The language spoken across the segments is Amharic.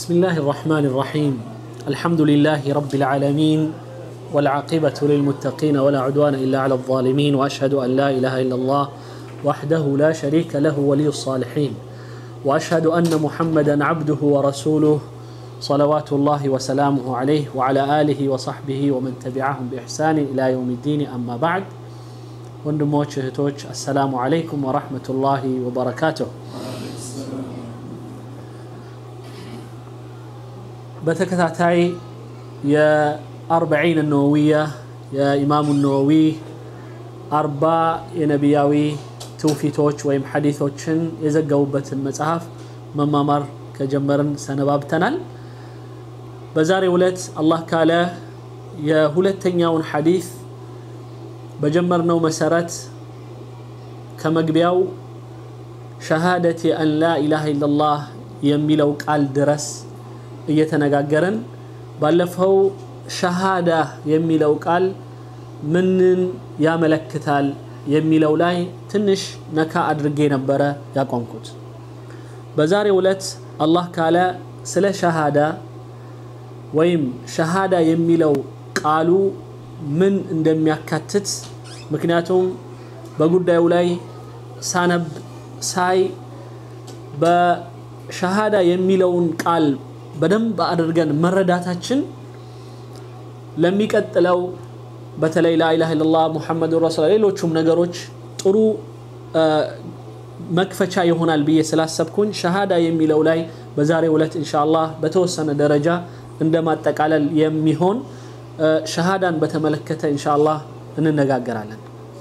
بسم الله الرحمن الرحيم الحمد لله رب العالمين والعاقبة للمتقين ولا عدوان إلا على الظالمين وأشهد أن لا إله إلا الله وحده لا شريك له ولي الصالحين وأشهد أن محمدا عبده ورسوله صلوات الله وسلامه عليه وعلى آله وصحبه ومن تبعهم بإحسان إلى يوم الدين أما بعد ወንድሞች እህቶች አሰላሙ አለይኩም ወራህመቱላሂ ወበረካቱሁ በተከታታይ የአርበዒን ነወዊያ የኢማሙ ነወዊ አርባ የነቢያዊ ትውፊቶች ወይም ሐዲቶችን የዘገቡበትን መጽሐፍ መማማር ከጀመርን ሰነባብተናል በዛሬው ዕለት አላህ ካለ የሁለተኛውን ሐዲት በጀመርነው መሰረት ከመግቢያው ሸሃደቲ አን ላ ኢላሃ ኢላላህ የሚለው ቃል ድረስ እየተነጋገረን ባለፈው ሸሃዳ የሚለው ቃል ምንን ያመለክታል የሚለው ላይ ትንሽ ነካ አድርጌ ነበረ ያቆምኩት በዛሬው ዕለት አላህ ካለ ስለ ሸሃዳ ወይም ሸሃዳ የሚለው ቃሉ ምን እንደሚያካትት ምክንያቱም በጉዳዩ ላይ ሳነብ ሳይ በሸሃዳ የሚለውን ቃል በደንብ አድርገን መረዳታችን ለሚቀጥለው በተለይ ላኢላሃ ኢለላህ ሙሐመዱ ረሱል ሌሎቹም ነገሮች ጥሩ መክፈቻ ይሆናል ብዬ ስላሰብኩኝ ሸሃዳ የሚለው ላይ በዛሬው ዕለት ኢንሻአላህ በተወሰነ ደረጃ እንደ ማጠቃለል የሚሆን ሸሃዳን በተመለከተ ኢንሻአላህ እንነጋገራለን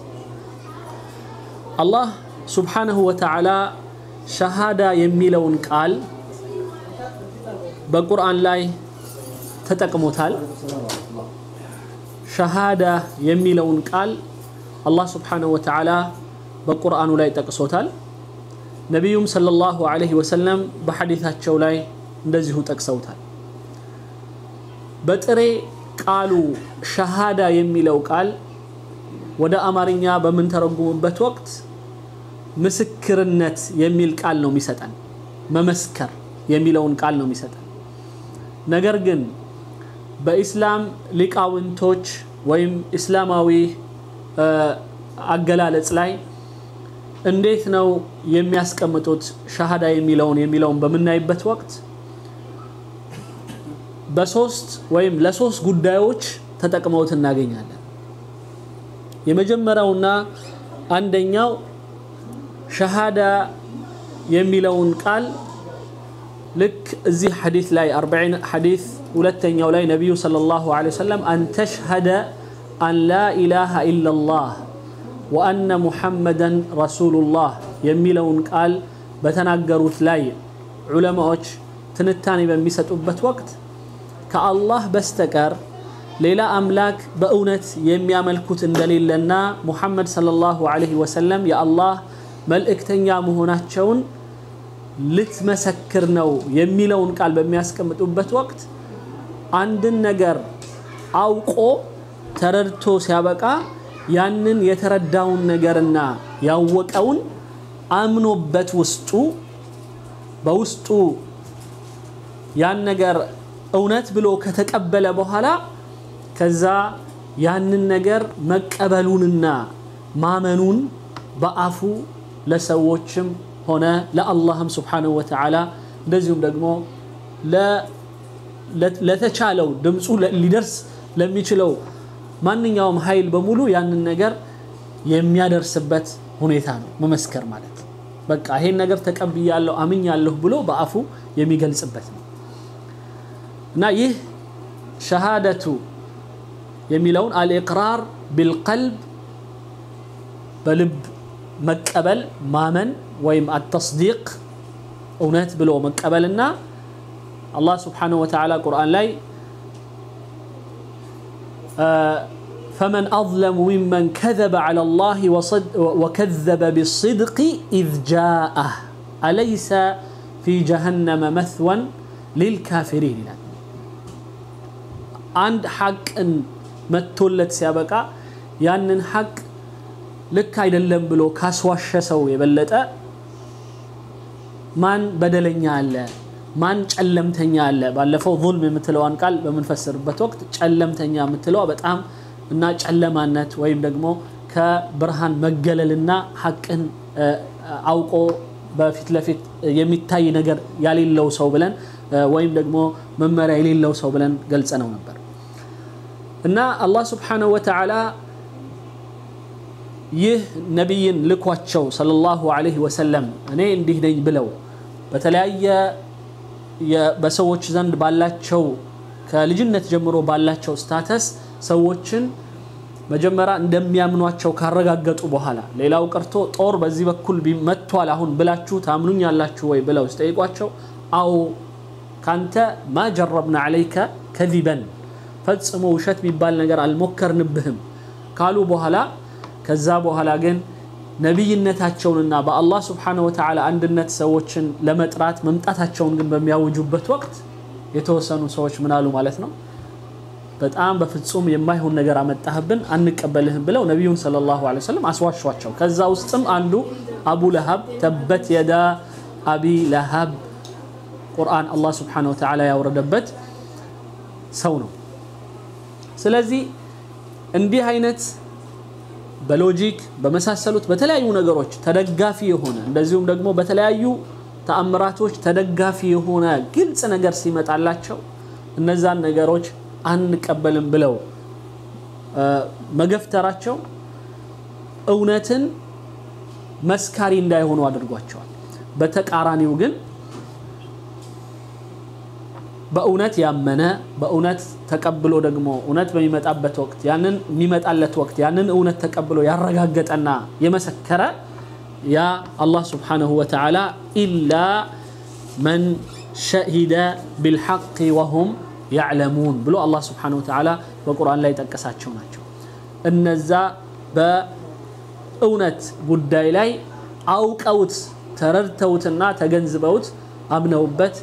አላህ ሱብሓነሁ ወተዓላ ሸሃዳ የሚለውን ቃል በቁርአን ላይ ተጠቅሞታል ሸሃዳ የሚለውን ቃል አላህ ስብሓንሁ ወተዓላ በቁርአኑ ላይ ጠቅሶታል ነቢዩም ሰለላሁ ዐለይሂ ወሰለም በሐዲታቸው ላይ እንደዚሁ ጠቅሰውታል በጥሬ ቃሉ ሸሃዳ የሚለው ቃል ወደ አማርኛ በምንተረጉምበት ወቅት ምስክርነት የሚል ቃል ነው የሚሰጠን መመስከር የሚለውን ቃል ነው የሚሰጠን ነገር ግን በኢስላም ሊቃውንቶች ወይም እስላማዊ አገላለጽ ላይ እንዴት ነው የሚያስቀምጡት ሻሃዳ የሚለውን የሚለውን በምናይበት ወቅት በሶስት ወይም ለሶስት ጉዳዮች ተጠቅመውት እናገኛለን የመጀመሪያውና አንደኛው ሸሃዳ የሚለውን ቃል ልክ እዚህ ሐዲት ላይ 40 ሐዲት ሁለተኛው ላይ ነቢዩ ሰለላሁ ዐለይሂ ወሰለም አን ተሽሀደ አን ላ ኢላሃ ኢላላህ ወአነ ሙሐመደን ረሱሉላህ የሚለውን ቃል በተናገሩት ላይ ዑለማዎች ትንታኔ በሚሰጡበት ወቅት ከአላህ በስተቀር ሌላ አምላክ በእውነት የሚያመልኩት እንደሌለና ሙሐመድ ሰለላሁ ዐለይሂ ወሰለም የአላህ መልእክተኛ መሆናቸውን ልትመሰክር ነው የሚለውን ቃል በሚያስቀምጡበት ወቅት አንድን ነገር አውቆ ተረድቶ ሲያበቃ ያንን የተረዳውን ነገርና ያወቀውን አምኖበት ውስጡ በውስጡ ያን ነገር እውነት ብሎ ከተቀበለ በኋላ ከዛ ያንን ነገር መቀበሉንና ማመኑን በአፉ ለሰዎችም ሆነ ለአላህም ስብሓንሁ ወተዓላ እንደዚሁም ደግሞ ለተቻለው ድምፁ ሊደርስ ለሚችለው ማንኛውም ኃይል በሙሉ ያንን ነገር የሚያደርስበት ሁኔታ ነው መመስከር ማለት በቃ ይሄን ነገር ተቀብያለሁ አምኛለሁ ብሎ በአፉ የሚገልጽበት ነው እና ይህ ሸሃደቱ የሚለውን አልኢቅራር ቢልቀልብ በልብ መቀበል ማመን ወይም አተስዲቅ እውነት ብሎ መቀበልና አላህ ስብሓንሁ ወተዓላ ቁርአን ላይ فمن أظلم ممن كذب على الله وصد وكذب بالصدق إذ جاءه أليس في جهنم مثوى للكافرين عند حق متولت سيابقا ያንን ሐቅ ልክ አይደለም ብሎ ካስዋሸ ሰው የበለጠ ማን በደለኛ አለ ማን ጨለምተኛ አለ? ባለፈው ዙልም የምትለዋን ቃል በምንፈስርበት ወቅት ጨለምተኛ የምትለዋ በጣም እና ጨለማነት ወይም ደግሞ ከብርሃን መገለልና ሐቅን አውቆ በፊት ለፊት የሚታይ ነገር ያሌለው ሰው ብለን ወይም ደግሞ መመሪያ የሌለው ሰው ብለን ገልጸ ነው ነበር እና አላህ ስብሓነሁ ወተዓላ ይህ ነቢይን ልኳቸው ሰለላሁ ዐለይሂ ወሰለም እኔ እንዲህ ነኝ ብለው በተለያየ በሰዎች ዘንድ ባላቸው ከልጅነት ጀምሮ ባላቸው ስታተስ ሰዎችን መጀመሪያ እንደሚያምኗቸው ካረጋገጡ በኋላ ሌላው ቀርቶ ጦር በዚህ በኩል መጥቷል አሁን ብላችሁ ታምኑኛላችሁ ወይ ብለው ሲጠይቋቸው አዎ ካንተ ማ ጀረብና ዐለይከ ከዚበን ፈጽሞ ውሸት የሚባል ነገር አልሞከርንብህም ካሉ በኋላ ከዛ በኋላ ግን ነቢይነታቸውንና በአላህ ስብሓነሁ ወተዓላ አንድነት ሰዎችን ለመጥራት መምጣታቸውን ግን በሚያውጁበት ወቅት የተወሰኑ ሰዎች ምን አሉ ማለት ነው በጣም በፍጹም የማይሆን ነገር አመጣህብን አንቀበልህም ብለው ነቢዩን ሰለላሁ ዐለይሂ ወሰለም አስዋሿቸው ከዛ ውስጥም አንዱ አቡ ለሀብ ተበት የዳ አቢ ለሀብ ቁርአን አላህ ስብሓነሁ ወተዓላ ያወረደበት ሰው ነው ስለዚህ እንዲህ አይነት በሎጂክ በመሳሰሉት በተለያዩ ነገሮች ተደጋፊ የሆነ እንደዚሁም ደግሞ በተለያዩ ተአምራቶች ተደጋፊ የሆነ ግልጽ ነገር ሲመጣላቸው እነዛን ነገሮች አንቀበልም ብለው መገፍተራቸው እውነትን መስካሪ እንዳይሆኑ አድርጓቸዋል በተቃራኒው ግን በእውነት ያመነ በእውነት ተቀብሎ ደግሞ እውነት በሚመጣበት ወቅት ያንን የሚመጣለት ወቅት ያንን እውነት ተቀብሎ ያረጋገጠና የመሰከረ ያ አላህ ስብሓነሁ ወተዓላ ኢላ መን ሸሂደ ቢልሐቅ ወሁም ያዕለሙን ብሎ አላህ ስብሓነሁ ወተዓላ በቁርአን ላይ ጠቀሳቸው ናቸው እነዛ በእውነት ጉዳይ ላይ አውቀውት ተረድተውትና ተገንዝበውት አምነውበት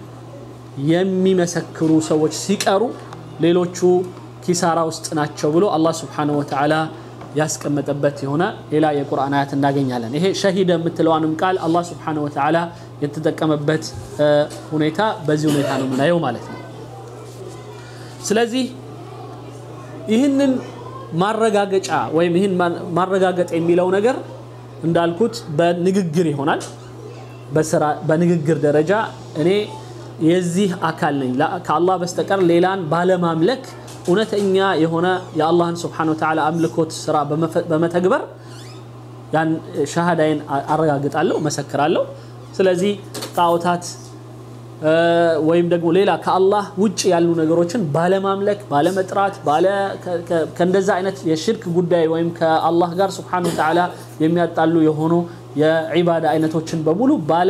የሚመሰክሩ ሰዎች ሲቀሩ ሌሎቹ ኪሳራ ውስጥ ናቸው ብሎ አላህ ስብሓነሁ ወተዓላ ያስቀመጠበት የሆነ ሌላ የቁርአን አያት እናገኛለን ይሄ ሸሂደ የምትለዋንም ቃል አላህ ስብሓነሁ ወተዓላ የተጠቀመበት ሁኔታ በዚህ ሁኔታ ነው የምናየው ማለት ነው ስለዚህ ይህንን ማረጋገጫ ወይም ይህን ማረጋገጥ የሚለው ነገር እንዳልኩት በንግግር ይሆናል በንግግር ደረጃ እኔ የዚህ አካል ነኝ ከአላህ በስተቀር ሌላን ባለማምለክ እውነተኛ የሆነ የአላህን ስብሓን ወተዓላ አምልኮት ስራ በመተግበር ያን ሻሃዳይን አረጋግጣለሁ መሰክራለሁ ስለዚህ ጣዖታት ወይም ደግሞ ሌላ ከአላህ ውጭ ያሉ ነገሮችን ባለማምለክ ባለመጥራት ከእንደዛ አይነት የሽርክ ጉዳይ ወይም ከአላህ ጋር ስብሓን ወተዓላ የሚያጣሉ የሆኑ የዒባዳ አይነቶችን በሙሉ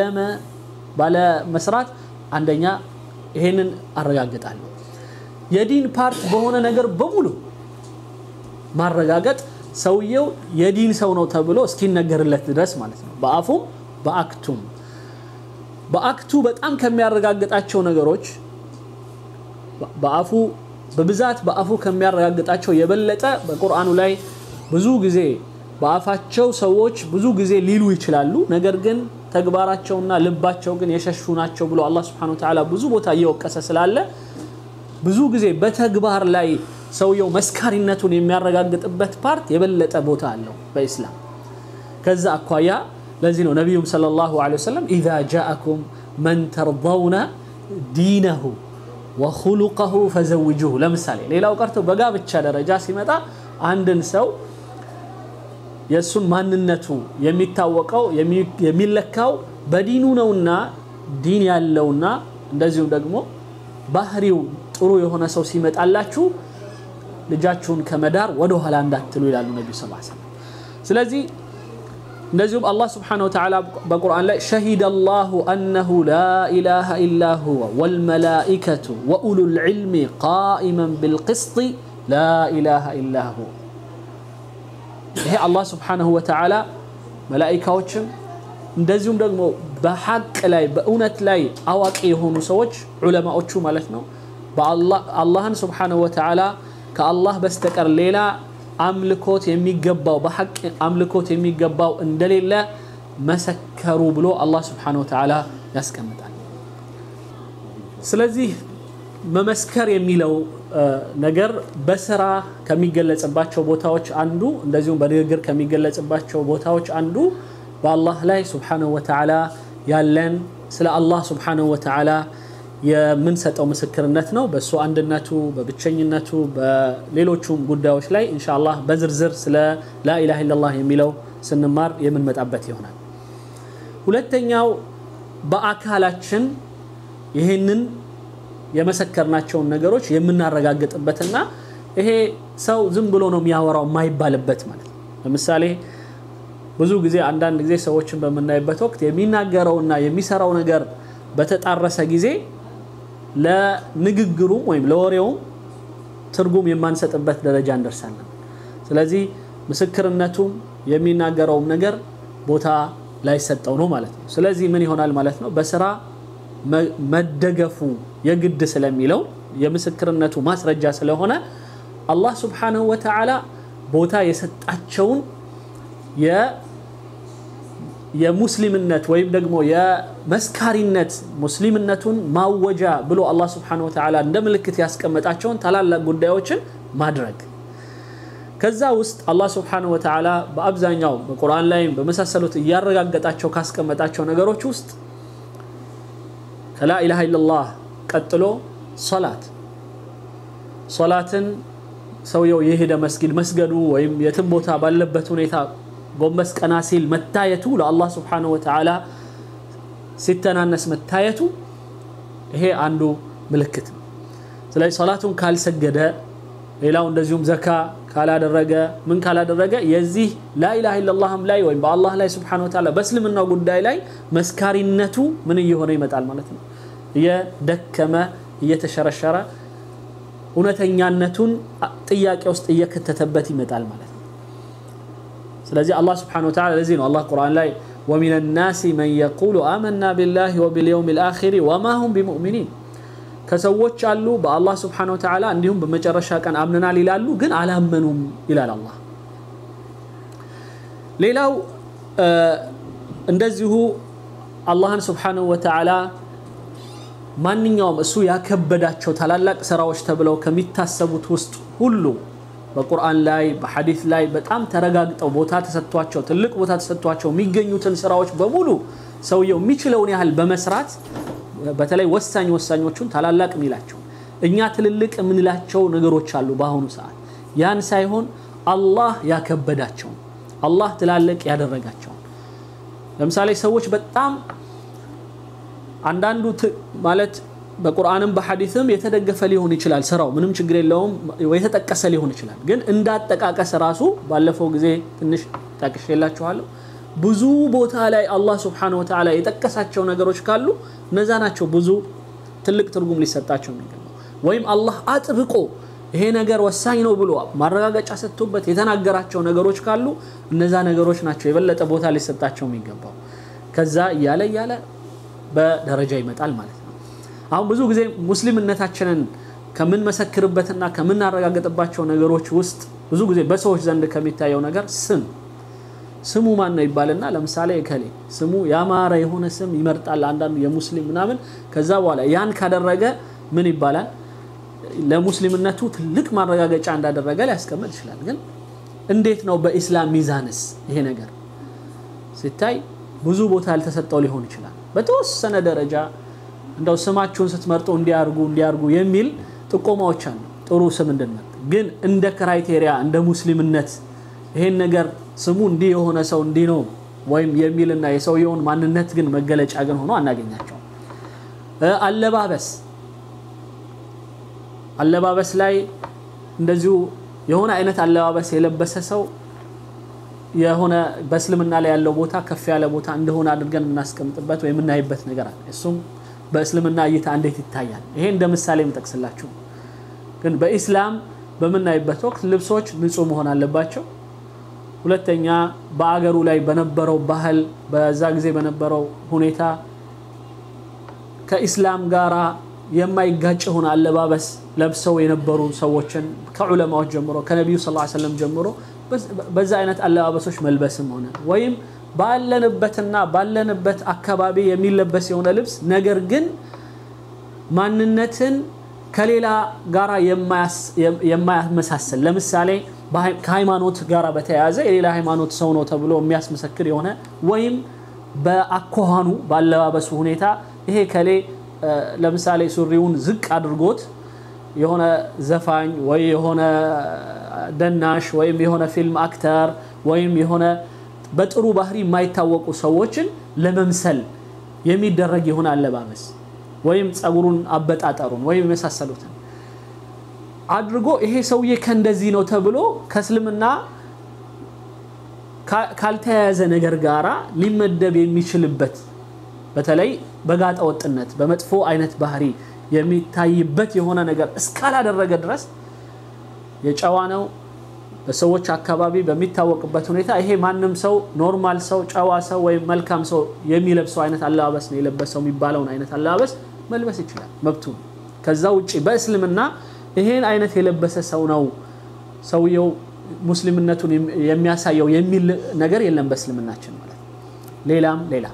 ባለመስራት አንደኛ ይሄንን አረጋግጣለሁ የዲን ፓርት በሆነ ነገር በሙሉ ማረጋገጥ ሰውየው የዲን ሰው ነው ተብሎ እስኪነገርለት ድረስ ማለት ነው በአፉም በአክቱም በአክቱ በጣም ከሚያረጋግጣቸው ነገሮች በአፉ በብዛት በአፉ ከሚያረጋግጣቸው የበለጠ በቁርአኑ ላይ ብዙ ጊዜ በአፋቸው ሰዎች ብዙ ጊዜ ሊሉ ይችላሉ ነገር ግን ተግባራቸውና ልባቸው ግን የሸሹ ናቸው ብሎ አላህ ስብሐነሁ ወተዓላ ብዙ ቦታ እየወቀሰ ስላለ ብዙ ጊዜ በተግባር ላይ ሰውየው መስካሪነቱን የሚያረጋግጥበት ፓርት የበለጠ ቦታ አለው በኢስላም ከዛ አኳያ ለዚህ ነው ነቢዩም ሰለላሁ ዐለይሂ ወሰለም ኢዛ ጃአኩም መን ተርضውነ ዲነሁ ወኹሉቀሁ ፈዘውጁሁ ለምሳሌ ሌላው ቀርቶ በጋብቻ ደረጃ ሲመጣ አንድን ሰው የእሱን ማንነቱ የሚታወቀው የሚለካው በዲኑ ነውና ዲን ያለውና እንደዚሁም ደግሞ ባህሪው ጥሩ የሆነ ሰው ሲመጣላችሁ ልጃችሁን ከመዳር ወደ ኋላ እንዳትሉ ይላሉ ነቢዩ ስ ሰለም ስለዚህ እንደዚሁም አላህ ስብሓነሁ ወተዓላ በቁርአን ላይ ሸሂደ አላሁ አነሁ ላ ኢላሃ ኢላ ሁወ ወልመላኢከቱ ወኡሉ ልዕልሚ ቃኢመን ብልቅስጥ ላ ኢላሃ ኢላ ሁወ ይሄ አላህ ስብሓነሁ ወተዓላ መላኢካዎችም እንደዚሁም ደግሞ በሐቅ ላይ በእውነት ላይ አዋቂ የሆኑ ሰዎች ዑለማዎቹ ማለት ነው አላህን ስብሓነሁ ወተዓላ ከአላህ በስተቀር ሌላ አምልኮት የሚገባው በሐቅ አምልኮት የሚገባው እንደሌለ መሰከሩ ብሎ አላህ ስብሓነሁ ወተዓላ ያስቀምጣል ስለዚህ መመስከር የሚለው ነገር በስራ ከሚገለጽባቸው ቦታዎች አንዱ እንደዚሁም በንግግር ከሚገለጽባቸው ቦታዎች አንዱ በአላህ ላይ ስብሓነሁ ወተዓላ ያለን ስለ አላህ ስብሓነሁ ወተዓላ የምንሰጠው ምስክርነት ነው። በእሱ አንድነቱ፣ በብቸኝነቱ፣ በሌሎቹም ጉዳዮች ላይ ኢንሻአላህ በዝርዝር ስለ ላኢላሃ ኢለላህ የሚለው ስንማር የምንመጣበት ይሆናል። ሁለተኛው በአካላችን ይህንን የመሰከርናቸውን ነገሮች የምናረጋግጥበትና ይሄ ሰው ዝም ብሎ ነው የሚያወራው የማይባልበት ማለት ነው። ለምሳሌ ብዙ ጊዜ አንዳንድ ጊዜ ሰዎችን በምናይበት ወቅት የሚናገረውና የሚሰራው ነገር በተጣረሰ ጊዜ ለንግግሩም ወይም ለወሬውም ትርጉም የማንሰጥበት ደረጃ እንደርሳለን። ስለዚህ ምስክርነቱም የሚናገረውም ነገር ቦታ ላይሰጠው ነው ማለት ነው። ስለዚህ ምን ይሆናል ማለት ነው? በስራ መደገፉ የግድ ስለሚለው የምስክርነቱ ማስረጃ ስለሆነ አላህ ስብሓነሁ ወተዓላ ቦታ የሰጣቸውን የሙስሊምነት ወይም ደግሞ የመስካሪነት ሙስሊምነቱን ማወጃ ብሎ አላህ ስብሓነሁ ወተዓላ እንደ ምልክት ያስቀመጣቸውን ታላላቅ ጉዳዮችን ማድረግ ከዛ ውስጥ አላህ ስብሓነሁ ወተዓላ በአብዛኛው በቁርአን ላይም በመሳሰሉት እያረጋገጣቸው ካስቀመጣቸው ነገሮች ውስጥ ከላኢላሃ ኢለላህ ቀጥሎ ሶላት ሶላትን ሰውየው የሄደ መስጊድ መስገዱ ወይም የትም ቦታ ባለበት ሁኔታ ጎንበስ ቀና ሲል መታየቱ ለአላህ ስብሓነሁ ወተዓላ ሲተናነስ መታየቱ ይሄ አንዱ ምልክት ነው። ስለዚህ ሶላቱን ካልሰገደ ሌላው እንደዚሁም ዘካ ካላደረገ ምን ካላደረገ የዚህ ላኢላሃ ኢለላህም ላይ ወይም በአላህ ላይ ስብሓነሁ ወተዓላ በእስልምናው ጉዳይ ላይ መስካሪነቱ ምን እየሆነ ይመጣል ማለት ነው። እየደከመ እየተሸረሸረ እውነተኛነቱን ጥያቄ ውስጥ እየከተተበት ይመጣል ማለት ነው። ስለዚህ አላህ ስብሓነሁ ወተዓላ ለዚህ ነው አላህ ቁርአን ላይ ወሚነ ናሲ መን የቁሉ አመና ቢላሂ ወቢልየውም ልአኺሪ ወማ ሁም ቢሙእሚኒን ከሰዎች አሉ በአላህ ስብሓነሁ ወተዓላ እንዲሁም በመጨረሻ ቀን አምነናል ይላሉ፣ ግን አላመኑም ይላል አላህ። ሌላው እንደዚሁ አላህን ስብሓነሁ ወተዓላ ማንኛውም እሱ ያከበዳቸው ታላላቅ ስራዎች ተብለው ከሚታሰቡት ውስጥ ሁሉ በቁርአን ላይ በሐዲስ ላይ በጣም ተረጋግጠው ቦታ ተሰጥቷቸው ትልቅ ቦታ ተሰጥቷቸው የሚገኙትን ስራዎች በሙሉ ሰውየው የሚችለውን ያህል በመስራት በተለይ ወሳኝ ወሳኞቹን ታላላቅ የሚላቸው እኛ ትልልቅ የምንላቸው ነገሮች አሉ በአሁኑ ሰዓት ያን ሳይሆን አላህ ያከበዳቸውን አላህ ትላልቅ ያደረጋቸውን ለምሳሌ ሰዎች በጣም አንዳንዱ ማለት በቁርአንም በሐዲስም የተደገፈ ሊሆን ይችላል ስራው ምንም ችግር የለውም የተጠቀሰ ሊሆን ይችላል ግን እንዳጠቃቀስ ራሱ ባለፈው ጊዜ ትንሽ ጠቅሼላችኋለሁ ብዙ ቦታ ላይ አላህ ስብሓነሁ ወተዓላ የጠቀሳቸው ነገሮች ካሉ እነዛ ናቸው ብዙ ትልቅ ትርጉም ሊሰጣቸው የሚገባው ወይም አላህ አጥብቆ ይሄ ነገር ወሳኝ ነው ብሎ ማረጋገጫ ሰጥቶበት የተናገራቸው ነገሮች ካሉ እነዛ ነገሮች ናቸው የበለጠ ቦታ ሊሰጣቸው የሚገባው ከዛ እያለ እያለ በደረጃ ይመጣል ማለት ነው አሁን ብዙ ጊዜ ሙስሊምነታችንን ከምንመሰክርበትና ከምናረጋግጥባቸው ነገሮች ውስጥ ብዙ ጊዜ በሰዎች ዘንድ ከሚታየው ነገር ስም ስሙ ማን ነው ይባልና ለምሳሌ እከሌ ስሙ ያማረ የሆነ ስም ይመርጣል አንዳንዱ የሙስሊም ምናምን ከዛ በኋላ ያን ካደረገ ምን ይባላል ለሙስሊምነቱ ትልቅ ማረጋገጫ እንዳደረገ ሊያስቀምጥ ይችላል ግን እንዴት ነው በኢስላም ሚዛንስ ይሄ ነገር ሲታይ ብዙ ቦታ ያልተሰጠው ሊሆን ይችላል በተወሰነ ደረጃ እንደው ስማችሁን ስትመርጡ እንዲያርጉ እንዲያርጉ የሚል ጥቆማዎች አሉ ጥሩ ስም እንድንመርጥ ግን እንደ ክራይቴሪያ እንደ ሙስሊምነት ይሄን ነገር ስሙ እንዲህ የሆነ ሰው እንዲህ ነው ወይም የሚልና የሰውየውን ማንነት ግን መገለጫ ግን ሆኖ አናገኛቸው አለባበስ አለባበስ ላይ እንደዚሁ የሆነ አይነት አለባበስ የለበሰ ሰው የሆነ በእስልምና ላይ ያለው ቦታ ከፍ ያለ ቦታ እንደሆነ አድርገን የምናስቀምጥበት ወይ የምናይበት ነገር አለ እሱም በእስልምና እይታ እንዴት ይታያል ይሄ እንደ ምሳሌ የምጠቅስላችሁ ግን በኢስላም በምናይበት ወቅት ልብሶች ንጹህ መሆን አለባቸው ሁለተኛ በአገሩ ላይ በነበረው ባህል በዛ ጊዜ በነበረው ሁኔታ ከኢስላም ጋራ የማይጋጭ የሆነ አለባበስ ለብሰው የነበሩ ሰዎችን ከዑለማዎች ጀምሮ ከነቢዩ ስ ሰለም ጀምሮ በዛ አይነት አለባበሶች መልበስም ሆነ ወይም ባለንበትና ባለንበት አካባቢ የሚለበስ የሆነ ልብስ ነገር ግን ማንነትን ከሌላ ጋራ የማያመሳሰል ለምሳሌ ከሃይማኖት ጋር በተያያዘ የሌላ ሃይማኖት ሰው ነው ተብሎ የሚያስመሰክር የሆነ ወይም በአኳኋኑ ባለባበሱ ሁኔታ ይሄ ከሌ ለምሳሌ ሱሪውን ዝቅ አድርጎት የሆነ ዘፋኝ ወይ የሆነ ደናሽ ወይም የሆነ ፊልም አክተር ወይም የሆነ በጥሩ ባህሪ የማይታወቁ ሰዎችን ለመምሰል የሚደረግ የሆነ አለባበስ ወይም ጸጉሩን አበጣጠሩን ወይም የመሳሰሉትን አድርጎ ይሄ ሰውዬ ከእንደዚህ ነው ተብሎ ከእስልምና ካልተያያዘ ነገር ጋራ ሊመደብ የሚችልበት በተለይ በጋጠ ወጥነት በመጥፎ አይነት ባህሪ የሚታይበት የሆነ ነገር እስካላደረገ ድረስ የጨዋ ነው በሰዎች አካባቢ በሚታወቅበት ሁኔታ ይሄ ማንም ሰው ኖርማል ሰው ጨዋ ሰው ወይም መልካም ሰው የሚለብሰው አይነት አለባበስ ነው የለበሰው የሚባለውን አይነት አለባበስ መልበስ ይችላል መብቱ ከዛ ውጭ በእስልምና ይሄን አይነት የለበሰ ሰው ነው ሰውየው ሙስሊምነቱን የሚያሳየው የሚል ነገር የለም በእስልምናችን ማለት ሌላም ሌላ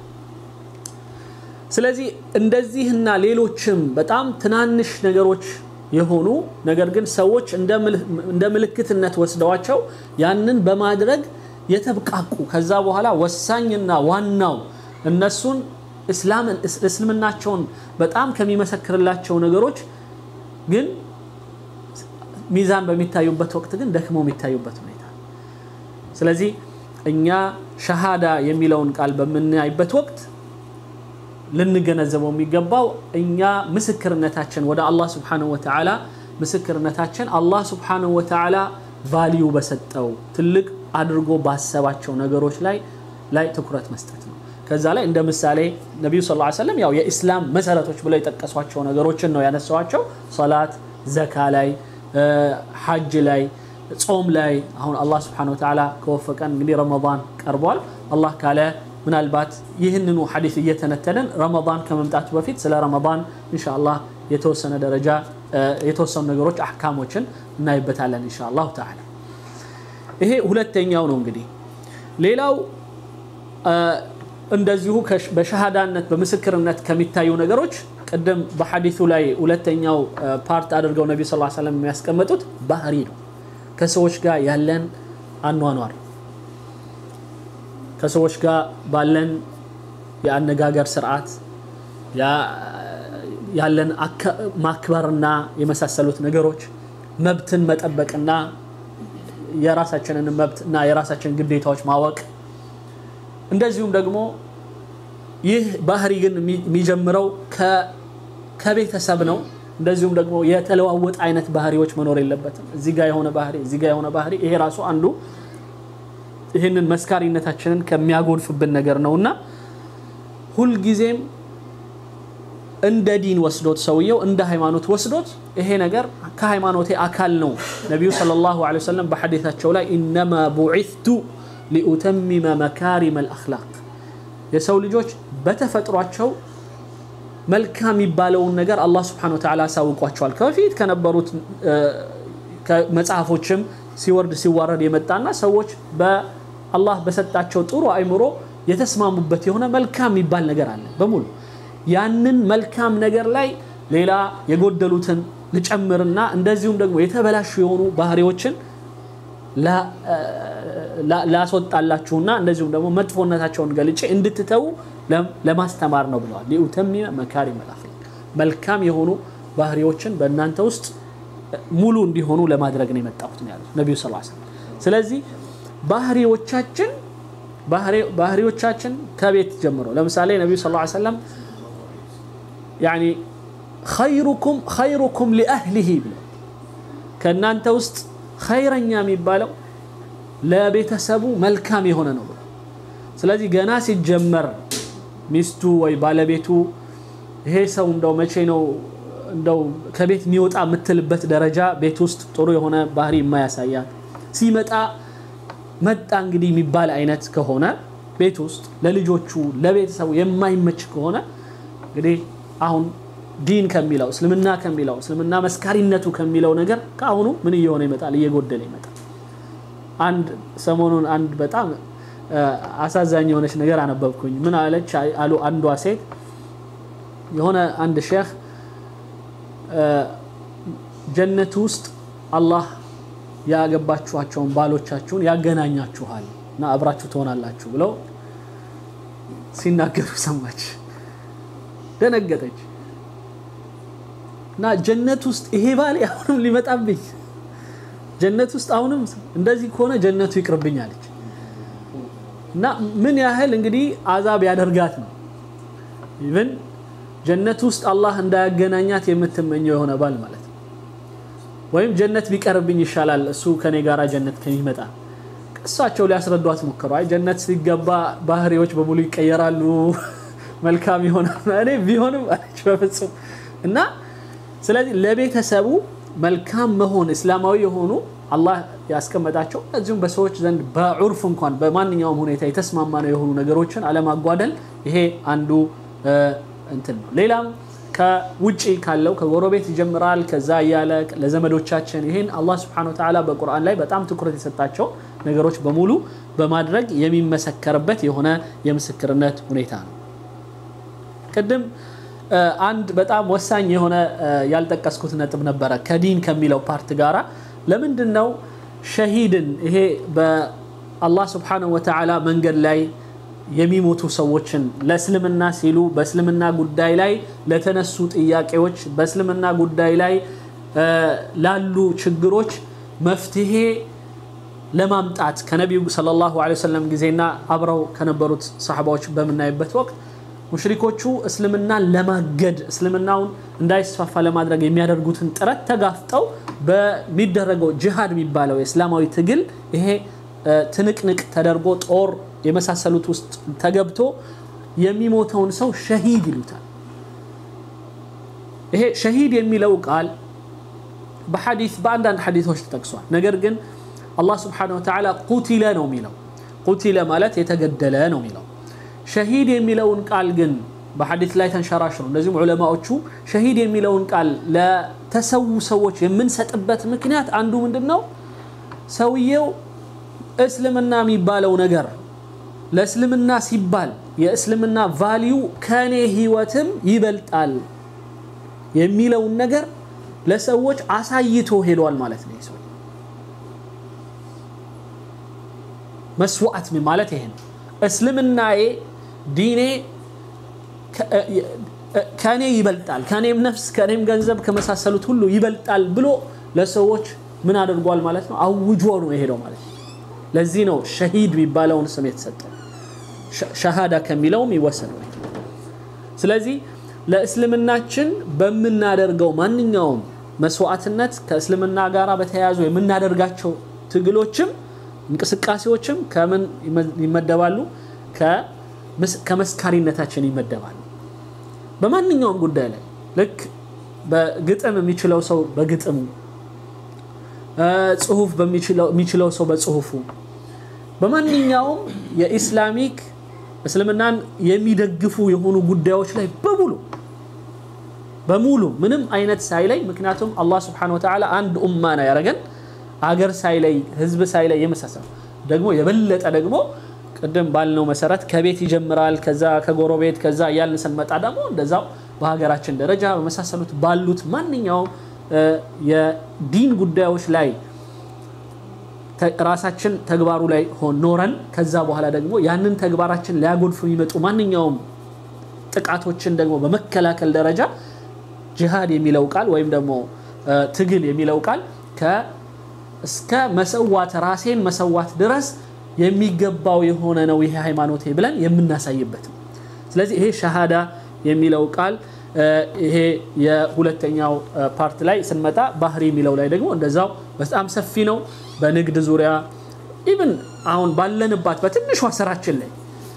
ስለዚህ እንደዚህና ሌሎችም በጣም ትናንሽ ነገሮች የሆኑ ነገር ግን ሰዎች እንደ ምልክትነት ወስደዋቸው ያንን በማድረግ የተብቃቁ ከዛ በኋላ ወሳኝና ዋናው እነሱን እስልምናቸውን በጣም ከሚመሰክርላቸው ነገሮች ግን ሚዛን በሚታዩበት ወቅት ግን ደክመው የሚታዩበት ሁኔታ ስለዚህ እኛ ሸሃዳ የሚለውን ቃል በምናይበት ወቅት ልንገነዘበው የሚገባው እኛ ምስክርነታችን ወደ አላህ ስብሓንሁ ወተዓላ ምስክርነታችን አላህ ስብሓንሁ ወተዓላ ቫሊዩ በሰጠው ትልቅ አድርጎ ባሰባቸው ነገሮች ላይ ላይ ትኩረት መስጠት ነው ከዛ ላይ እንደ ምሳሌ ነቢዩ ስ ሰለም ያው የኢስላም መሰረቶች ብለው የጠቀሷቸው ነገሮችን ነው ያነሷቸው ሰላት ዘካ ላይ ሐጅ ላይ ጾም ላይ አሁን አላህ ስብሓን ወተዓላ ከወፈቀን እንግዲህ ረመዳን ቀርቧል አላህ ካለ ምናልባት ይህንኑ ሐዲስ እየተነተንን ረመዳን ከመምጣቱ በፊት ስለ ረመዳን እንሻአላህ የተወሰነ ደረጃ የተወሰኑ ነገሮች አሕካሞችን እናይበታለን እንሻአላሁ ተዓላ ይሄ ሁለተኛው ነው እንግዲህ ሌላው እንደዚሁ በሸሃዳነት በምስክርነት ከሚታዩ ነገሮች ቅድም በሐዲሱ ላይ ሁለተኛው ፓርት አድርገው ነቢ ስ ሰለም የሚያስቀምጡት ባህሪ ነው ከሰዎች ጋር ያለን አኗኗር ከሰዎች ጋር ባለን የአነጋገር ስርዓት ያለን ማክበርና የመሳሰሉት ነገሮች መብትን መጠበቅና የራሳችንን መብት እና የራሳችንን ግዴታዎች ማወቅ እንደዚሁም ደግሞ ይህ ባህሪ ግን የሚጀምረው ከቤተሰብ ነው እንደዚሁም ደግሞ የተለዋወጥ አይነት ባህሪዎች መኖር የለበትም እዚህ ጋ የሆነ ባህሪ እዚህ ጋ የሆነ ባህሪ ይሄ ራሱ አንዱ ይህንን መስካሪነታችንን ከሚያጎድፍብን ነገር ነው እና ሁልጊዜም እንደ ዲን ወስዶት ሰውየው እንደ ሃይማኖት ወስዶት ይሄ ነገር ከሃይማኖቴ አካል ነው ነቢዩ صለ ላሁ ለ ወሰለም በሐዲታቸው ላይ ኢነማ ቡዒቱ ሊኡተሚመ መካሪመ ልአክላቅ የሰው ልጆች በተፈጥሯቸው መልካም የሚባለውን ነገር አላህ ስብሓን ወተዓላ አሳውቋቸዋል ከበፊት ከነበሩት መጽሐፎችም ሲወርድ ሲዋረድ የመጣና ሰዎች በአላህ በሰጣቸው ጥሩ አይምሮ የተስማሙበት የሆነ መልካም የሚባል ነገር አለ በሙሉ ያንን መልካም ነገር ላይ ሌላ የጎደሉትን ልጨምርና እንደዚሁም ደግሞ የተበላሹ የሆኑ ባህሪዎችን ላስወጣላችሁና እንደዚሁም ደግሞ መጥፎነታቸውን ገልጬ እንድትተዉ ለማስተማር ነው ብለዋል ሊኡተሚመ መካሪመ ልአኽላቅ መልካም የሆኑ ባህሪዎችን በእናንተ ውስጥ ሙሉ እንዲሆኑ ለማድረግ ነው የመጣሁት ነው ያሉት ነቢዩ ስ ሰለም ስለዚህ ባህሪዎቻችን ባህሪዎቻችን ከቤት ጀምሮ ለምሳሌ ነቢዩ ስ ሰለም ያኒ ኸይሩኩም ኸይሩኩም ሊአህሊሂ ብለው ከእናንተ ውስጥ ኸይረኛ የሚባለው ለቤተሰቡ መልካም የሆነ ነው ብሎ ስለዚህ ገና ሲጀመር ሚስቱ ወይ ባለቤቱ ይሄ ሰው እንደው መቼ ነው እንደው ከቤት የሚወጣ የምትልበት ደረጃ ቤት ውስጥ ጥሩ የሆነ ባህሪ የማያሳያት ሲመጣ መጣ እንግዲህ የሚባል አይነት ከሆነ ቤት ውስጥ ለልጆቹ ለቤተሰቡ የማይመች ከሆነ እንግዲህ አሁን ዲን ከሚለው እስልምና ከሚለው እስልምና መስካሪነቱ ከሚለው ነገር ከአሁኑ ምን እየሆነ ይመጣል እየጎደለ ይመጣል አንድ ሰሞኑን አንድ በጣም አሳዛኝ የሆነች ነገር አነበብኩኝ ምን አለች አሉ አንዷ ሴት የሆነ አንድ ሼክ ጀነት ውስጥ አላህ ያገባችኋቸውን ባሎቻችሁን ያገናኛችኋል እና አብራችሁ ትሆናላችሁ ብለው ሲናገሩ ሰማች። ደነገጠች እና ጀነት ውስጥ ይሄ ባል አሁንም ሊመጣብኝ ጀነት ውስጥ አሁንም እንደዚህ ከሆነ ጀነቱ ይቅርብኝ አለች። እና ምን ያህል እንግዲህ አዛብ ያደርጋት ነው ኢቭን ጀነት ውስጥ አላህ እንዳያገናኛት የምትመኘው የሆነ ባል ማለት ነው። ወይም ጀነት ቢቀርብኝ ይሻላል እሱ ከኔ ጋር ጀነት ከሚመጣ እሳቸው ሊያስረዷት ሞከሩ። አይ ጀነት ሲገባ ባህሪዎች በሙሉ ይቀየራሉ፣ መልካም ይሆናል። እኔ ቢሆንም አለች በፍጹም እና ስለዚህ ለቤተሰቡ መልካም መሆን እስላማዊ የሆኑ አላህ ያስቀመጣቸው እዚሁም በሰዎች ዘንድ በዑርፍ እንኳን በማንኛውም ሁኔታ የተስማማ ነው የሆኑ ነገሮችን አለማጓደል ይሄ አንዱ እንትን ነው። ሌላም ከውጭ ካለው ከጎረቤት ይጀምራል። ከዛ እያለ ለዘመዶቻችን ይህን አላህ ስብሐነሁ ወተዓላ በቁርአን ላይ በጣም ትኩረት የሰጣቸው ነገሮች በሙሉ በማድረግ የሚመሰከርበት የሆነ የምስክርነት ሁኔታ ነው። ቅድም አንድ በጣም ወሳኝ የሆነ ያልጠቀስኩት ነጥብ ነበረ ከዲን ከሚለው ፓርት ጋራ ለምንድን ነው ሸሂድን ይሄ በአላህ ስብሐነሁ ወተዓላ መንገድ ላይ የሚሞቱ ሰዎችን ለእስልምና ሲሉ በእስልምና ጉዳይ ላይ ለተነሱ ጥያቄዎች በእስልምና ጉዳይ ላይ ላሉ ችግሮች መፍትሄ ለማምጣት ከነቢዩ ሰለላሁ ዐለይሂ ወሰለም ጊዜና አብረው ከነበሩት ሰሓባዎች በምናይበት ወቅት ሙሽሪኮቹ እስልምናን ለማገድ እስልምናውን እንዳይስፋፋ ለማድረግ የሚያደርጉትን ጥረት ተጋፍጠው በሚደረገው ጅሃድ የሚባለው የእስላማዊ ትግል ይሄ ትንቅንቅ ተደርጎ ጦር የመሳሰሉት ውስጥ ተገብቶ የሚሞተውን ሰው ሸሂድ ይሉታል። ይሄ ሸሂድ የሚለው ቃል በሐዲስ በአንዳንድ ሐዲሶች ተጠቅሷል። ነገር ግን አላህ ስብሓነሁ ወተዓላ ቁቲለ ነው የሚለው። ቁቲለ ማለት የተገደለ ነው የሚለው። ሸሂድ የሚለውን ቃል ግን በሐዲስ ላይ ተንሸራሽሩ እንደዚሁም ዑለማዎቹ ሸሂድ የሚለውን ቃል ለተሰዉ ሰዎች የምንሰጥበት ምክንያት አንዱ ምንድን ነው? ሰውየው እስልምና የሚባለው ነገር ለእስልምና ሲባል የእስልምና ቫሊዩ ከኔ ህይወትም ይበልጣል የሚለውን ነገር ለሰዎች አሳይቶ ሄዷል ማለት ነው። ሰው መስዋዕት ማለት ይሄ ነው። እስልምናዬ ዲኔ ከኔ ይበልጣል፣ ከኔም ነፍስ፣ ከኔም ገንዘብ ከመሳሰሉት ሁሉ ይበልጣል ብሎ ለሰዎች ምን አድርጓል ማለት ነው? አውጆ ነው የሄደው ማለት ነው። ለዚህ ነው ሸሂድ የሚባለውን ስም የተሰጠው ሸሃዳ ከሚለውም ይወሰናል። ስለዚህ ለእስልምናችን በምናደርገው ማንኛውም መስዋዕትነት ከእስልምና ጋር በተያያዙ የምናደርጋቸው ትግሎችም እንቅስቃሴዎችም ከምን ይመደባሉ? ከመስካሪነታችን ይመደባሉ። በማንኛውም ጉዳይ ላይ ልክ በግጥም የሚችለው ሰው በግጥሙ ጽሁፍ የሚችለው ሰው በጽሁፉ በማንኛውም የኢስላሚክ እስልምናን የሚደግፉ የሆኑ ጉዳዮች ላይ በሙሉ በሙሉ ምንም አይነት ሳይለይ ምክንያቱም አላህ ስብሐነሁ ወተዓላ አንድ ኡማ ነው ያደረገን አገር ሳይለይ ህዝብ ሳይለይ የመሳሰሉ ደግሞ የበለጠ ደግሞ ቅድም ባልነው መሰረት ከቤት ይጀምራል ከዛ ከጎረቤት ከዛ እያልን ስንመጣ ደግሞ እንደዛው በሀገራችን ደረጃ በመሳሰሉት ባሉት ማንኛውም የዲን ጉዳዮች ላይ ራሳችን ተግባሩ ላይ ኖረን ከዛ በኋላ ደግሞ ያንን ተግባራችን ሊያጎልፉ የሚመጡ ማንኛውም ጥቃቶችን ደግሞ በመከላከል ደረጃ ጂሃድ የሚለው ቃል ወይም ደግሞ ትግል የሚለው ቃል እስከ መሰዋት ራሴን መሰዋት ድረስ የሚገባው የሆነ ነው ይሄ ሃይማኖቴ ብለን የምናሳይበት ነው። ስለዚህ ይሄ ሸሃዳ የሚለው ቃል ይሄ የሁለተኛው ፓርት ላይ ስንመጣ ባህሪ የሚለው ላይ ደግሞ እንደዛው በጣም ሰፊ ነው። በንግድ ዙሪያ ኢቭን አሁን ባለንባት በትንሿ ስራችን ላይ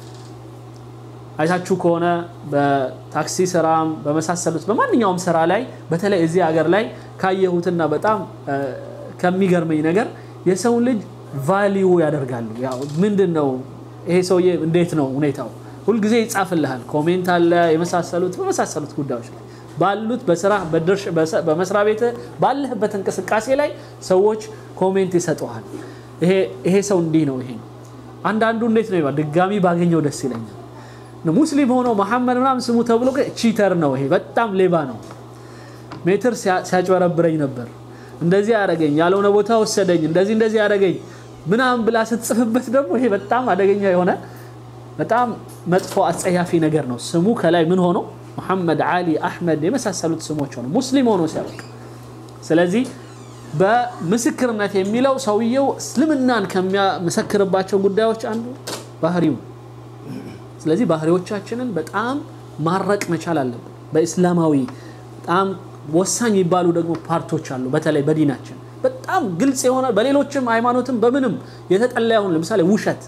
አይታችሁ ከሆነ በታክሲ ስራም በመሳሰሉት በማንኛውም ስራ ላይ በተለይ እዚህ ሀገር ላይ ካየሁትና በጣም ከሚገርመኝ ነገር የሰው ልጅ ቫሊዩ ያደርጋሉ። ያው ምንድን ነው ይሄ ሰውዬ እንዴት ነው ሁኔታው ሁልጊዜ ይጻፍልሃል። ኮሜንት አለ የመሳሰሉት በመሳሰሉት ጉዳዮች ላይ ባሉት በስራ በመስሪያ ቤት ባለህበት እንቅስቃሴ ላይ ሰዎች ኮሜንት ይሰጠዋል። ይሄ ሰው እንዲህ ነው፣ ይሄ ነው። አንዳንዱ እንዴት ነው ይባል ድጋሚ ባገኘው ደስ ይለኛል። ሙስሊም ሆኖ መሐመድ ምናምን ስሙ ተብሎ ቺተር ነው፣ ይሄ በጣም ሌባ ነው። ሜትር ሲያጭበረብረኝ ነበር፣ እንደዚህ ያደረገኝ፣ ያልሆነ ቦታ ወሰደኝ፣ እንደዚህ እንደዚህ ያደረገኝ ምናምን ብላ ስትጽፍበት ደግሞ ይሄ በጣም አደገኛ የሆነ በጣም መጥፎ አጸያፊ ነገር ነው። ስሙ ከላይ ምን ሆኖ ሙሐመድ፣ አሊ፣ አሕመድ የመሳሰሉት ስሞች ሆኖ ሙስሊም ሆኖ ሲያበቃ ስለዚህ በምስክርነት የሚለው ሰውየው እስልምናን ከሚያመሰክርባቸው ጉዳዮች አንዱ ባህሪው። ስለዚህ ባህሪዎቻችንን በጣም ማረቅ መቻል አለብን። በእስላማዊ በጣም ወሳኝ የሚባሉ ደግሞ ፓርቶች አሉ። በተለይ በዲናችን በጣም ግልጽ የሆነ በሌሎችም ሃይማኖትም በምንም የተጠላ የሆነ ለምሳሌ ውሸት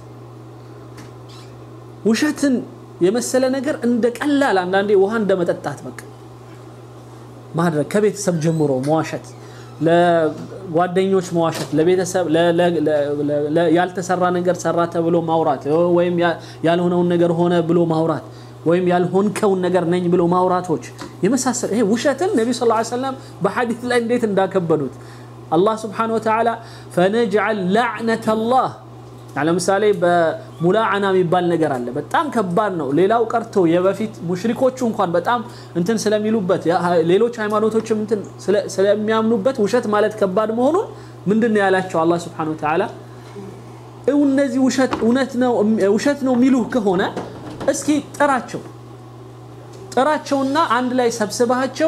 ውሸትን የመሰለ ነገር እንደ ቀላል አንዳንዴ ውሃ እንደ መጠጣት በቃ ማድረግ ከቤተሰብ ጀምሮ መዋሸት ለጓደኞች መዋሸት፣ ለቤተሰብ ያልተሰራ ነገር ሰራ ተብሎ ማውራት ወይም ያልሆነውን ነገር ሆነ ብሎ ማውራት ወይም ያልሆንከውን ነገር ነኝ ብሎ ማውራቶች የመሳሰል ይሄ ውሸትን ነቢዩ ሰለላሁ ዐለይሂ ወሰለም በሐዲስ ላይ እንዴት እንዳከበዱት አላህ ስብሓነሁ ወተዓላ ፈነጅዐል ለዕነተላህ ለምሳሌ በሙላዓና የሚባል ነገር አለ። በጣም ከባድ ነው። ሌላው ቀርቶ የበፊት ሙሽሪኮቹ እንኳን በጣም እንትን ስለሚሉበት ሌሎች ሃይማኖቶችም እንትን ስለሚያምኑበት ውሸት ማለት ከባድ መሆኑን ምንድን ነው ያላቸው አላህ ስብሓነሁ ወተዓላ እነዚህ ውሸት ነው የሚሉህ ከሆነ እስኪ ጥራቸው ጥራቸውና አንድ ላይ ሰብስባቸው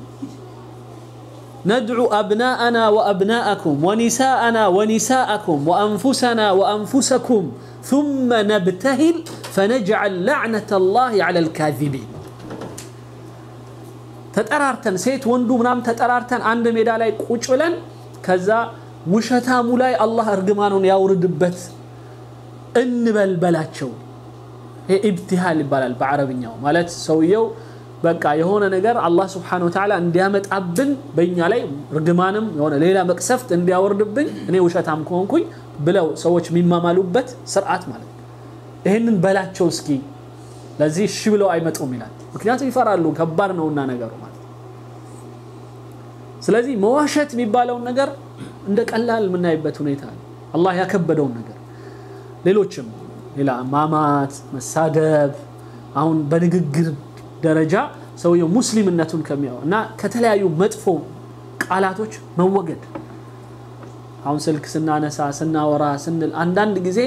ندعو أبناءنا وأبناءكم ونساءنا ونساءكم وأنفسنا وأنفسكم ثم نبتهل فنجعل لعنة الله على الكاذبين ተጠራርተን ሴት ወንዱ ምናምን ተጠራርተን አንድ ሜዳ ላይ ቁጭ ብለን ከዛ ውሸታሙ ላይ አላህ እርግማኑን ያውርድበት እንበል በላቸው። ይሄ ኢብቲሃል ይባላል በአረብኛው ማለት ሰውየው በቃ የሆነ ነገር አላህ ስብሓነሁ ወተዓላ እንዲያመጣብን በእኛ ላይ ርግማንም የሆነ ሌላ መቅሰፍት እንዲያወርድብኝ እኔ ውሸታም ከሆንኩኝ ብለው ሰዎች የሚማማሉበት ስርዓት ማለት ነው። ይህንን በላቸው እስኪ ለዚህ እሺ ብለው አይመጡም ይላል። ምክንያቱም ይፈራሉ፣ ከባድ ነውና ነገሩ ማለት ነው። ስለዚህ መዋሸት የሚባለውን ነገር እንደ ቀላል የምናይበት ሁኔታ ነው። አላህ ያከበደውን ነገር ሌሎችም ሌላ ማማት፣ መሳደብ አሁን በንግግር ደረጃ ሰውየው ሙስሊምነቱን ከሚያው እና ከተለያዩ መጥፎ ቃላቶች መወገድ አሁን ስልክ ስናነሳ ስናወራ ስንል አንዳንድ ጊዜ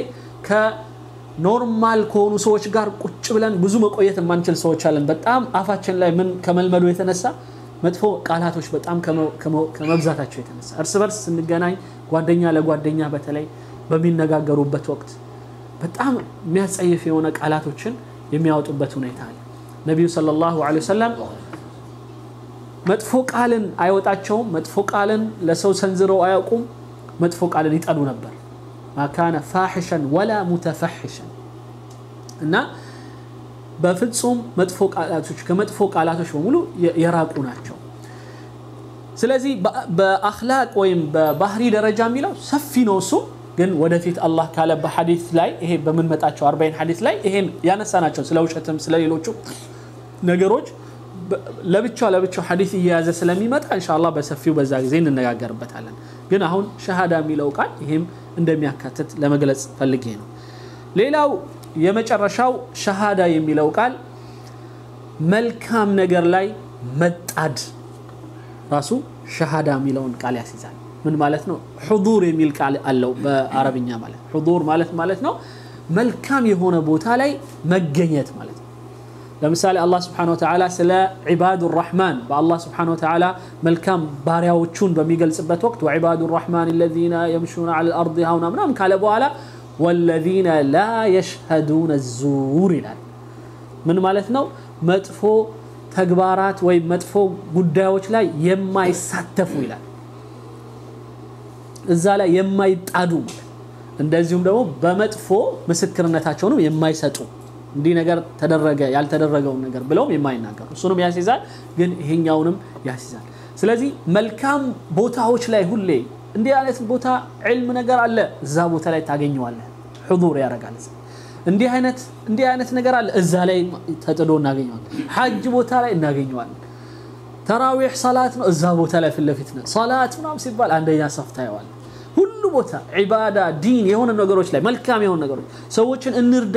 ከኖርማል ከሆኑ ሰዎች ጋር ቁጭ ብለን ብዙ መቆየት የማንችል ሰዎች አለን። በጣም አፋችን ላይ ምን ከመልመዱ የተነሳ መጥፎ ቃላቶች በጣም ከመብዛታቸው የተነሳ እርስ በርስ ስንገናኝ ጓደኛ ለጓደኛ በተለይ በሚነጋገሩበት ወቅት በጣም የሚያጸይፍ የሆነ ቃላቶችን የሚያወጡበት ሁኔታ አለ። ነቢዩ ሰለላሁ ዐለይሂ ወሰለም መጥፎ ቃልን አይወጣቸውም። መጥፎ ቃልን ለሰው ሰንዝረው አያውቁም። መጥፎ ቃልን ይጠሉ ነበር። ማካነ ፋሒሸን ወላ ሙተፈሒሸን እና በፍጹም መጥፎ ቃላቶች ከመጥፎ ቃላቶች በሙሉ የራቁ ናቸው። ስለዚህ በአኽላቅ ወይም በባህሪ ደረጃ የሚለው ሰፊ ነው እሱ ግን ወደፊት አላህ ካለ በሐዲስ ላይ ይሄ በምንመጣቸው አርባይን ሐዲስ ላይ ይሄን ያነሳ ናቸው። ስለ ውሸትም ስለ ሌሎቹ ነገሮች ለብቻው ለብቻው ሐዲስ እየያዘ ስለሚመጣ ኢንሻአላህ በሰፊው በዛ ጊዜ እንነጋገርበታለን። ግን አሁን ሸሃዳ የሚለው ቃል ይሄም እንደሚያካትት ለመግለጽ ፈልጌ ነው። ሌላው የመጨረሻው ሸሃዳ የሚለው ቃል መልካም ነገር ላይ መጣድ ራሱ ሸሃዳ የሚለውን ቃል ያስይዛል። ምን ማለት ነው? ሑዱር የሚል ቃል አለው በአረብኛ ማለት ሑዱር ማለት ማለት ነው መልካም የሆነ ቦታ ላይ መገኘት ማለት ነው። ለምሳሌ አላህ ስብሓነሁ ወተዓላ ስለ ዒባዱ ራሕማን በአላህ ስብሓነሁ ወተዓላ መልካም ባሪያዎቹን በሚገልጽበት ወቅት ወዒባዱ ራሕማን አለዚነ የምሹነ ዐለል አርድ ሀውና ምናምን ካለ በኋላ ወለዚነ ላ የሽሀዱነ ዙር ይላል። ምን ማለት ነው? መጥፎ ተግባራት ወይም መጥፎ ጉዳዮች ላይ የማይሳተፉ ይላል። እዛ ላይ የማይጣዱ እንደዚሁም ደግሞ በመጥፎ ምስክርነታቸውንም የማይሰጡ እንዲህ ነገር ተደረገ ያልተደረገውን ነገር ብለውም የማይናገሩ እሱንም ያስይዛል፣ ግን ይሄኛውንም ያስይዛል። ስለዚህ መልካም ቦታዎች ላይ ሁሌ እንዲህ አይነት ቦታ ዕልም ነገር አለ፣ እዛ ቦታ ላይ ታገኘዋለህ። ሑዱር ያደርጋል። እንዲህ አይነት እንዲህ አይነት ነገር አለ፣ እዛ ላይ ተጥዶ እናገኘዋለን። ሐጅ ቦታ ላይ እናገኘዋለን። ተራዊሕ ሰላት ነው፣ እዛ ቦታ ላይ ፊት ለፊት ነው። ሰላት ምናምን ሲባል አንደኛ ሰፍ ታየዋለህ። ሁሉ ቦታ ዒባዳ፣ ዲን የሆነ ነገሮች ላይ መልካም የሆኑ ነገሮች ሰዎችን እንርዳ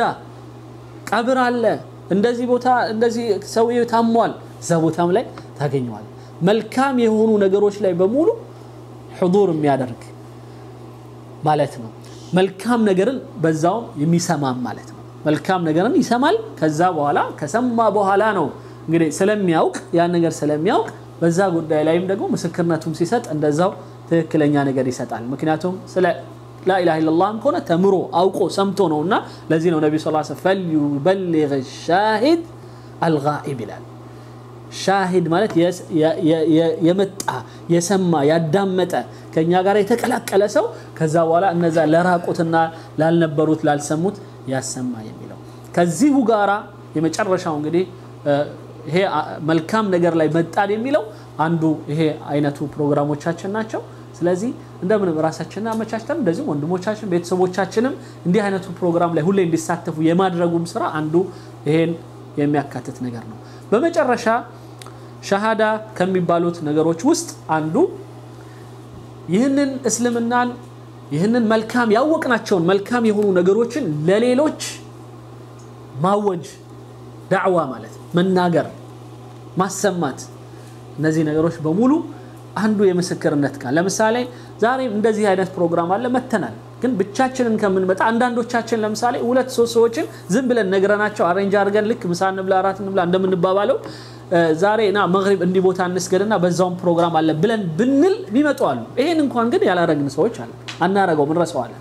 ቀብር አለ እንደዚህ ቦታ እንደዚህ ሰውዬው ታሟል፣ እዛ ቦታም ላይ ታገኘዋል። መልካም የሆኑ ነገሮች ላይ በሙሉ ሕዱር የሚያደርግ ማለት ነው። መልካም ነገርን በዛውም የሚሰማም ማለት ነው። መልካም ነገርን ይሰማል። ከዛ በኋላ ከሰማ በኋላ ነው እንግዲህ ስለሚያውቅ ያን ነገር ስለሚያውቅ በዛ ጉዳይ ላይም ደግሞ ምስክርነቱም ሲሰጥ እንደዛው ትክክለኛ ነገር ይሰጣል። ምክንያቱም ስለ ላኢላሃ ኢለላህም ከሆነ ተምሮ አውቆ ሰምቶ ነው እና ለዚህ ነው ነቢ ስ ፈልዩበሊግ ሻሂድ አልጋኢብ ይላል። ሻሂድ ማለት የመጣ የሰማ ያዳመጠ ከኛ ጋር የተቀላቀለ ሰው ከዛ በኋላ እነዛ ለራቁትና ላልነበሩት ላልሰሙት ያሰማ የሚለው ከዚሁ ጋራ የመጨረሻው እንግዲህ ይሄ መልካም ነገር ላይ መጣን የሚለው አንዱ ይሄ አይነቱ ፕሮግራሞቻችን ናቸው። ስለዚህ እንደምንም ራሳችንን አመቻችተን እንደዚሁም ወንድሞቻችን ቤተሰቦቻችንም እንዲህ አይነቱ ፕሮግራም ላይ ሁሌ እንዲሳተፉ የማድረጉም ስራ አንዱ ይሄን የሚያካትት ነገር ነው። በመጨረሻ ሸሃዳ ከሚባሉት ነገሮች ውስጥ አንዱ ይህንን እስልምናን ይህንን መልካም ያወቅናቸውን መልካም የሆኑ ነገሮችን ለሌሎች ማወጅ ዳዕዋ ማለት መናገር፣ ማሰማት እነዚህ ነገሮች በሙሉ አንዱ የምስክርነት ቃል። ለምሳሌ ዛሬም እንደዚህ አይነት ፕሮግራም አለ መተናል። ግን ብቻችንን ከምንመጣ አንዳንዶቻችን ለምሳሌ ሁለት ሶስት ሰዎችን ዝም ብለን ነግረናቸው አሬንጅ አድርገን ልክ ምሳ እንብላ እራት እንብላ እንደምንባባለው ዛሬ ና መግሪብ እንዲህ ቦታ እንስገድና በዛውም ፕሮግራም አለ ብለን ብንል የሚመጡ አሉ። ይሄን እንኳን ግን ያላረግን ሰዎች አለ አናረገውም፣ እንረሳዋለን።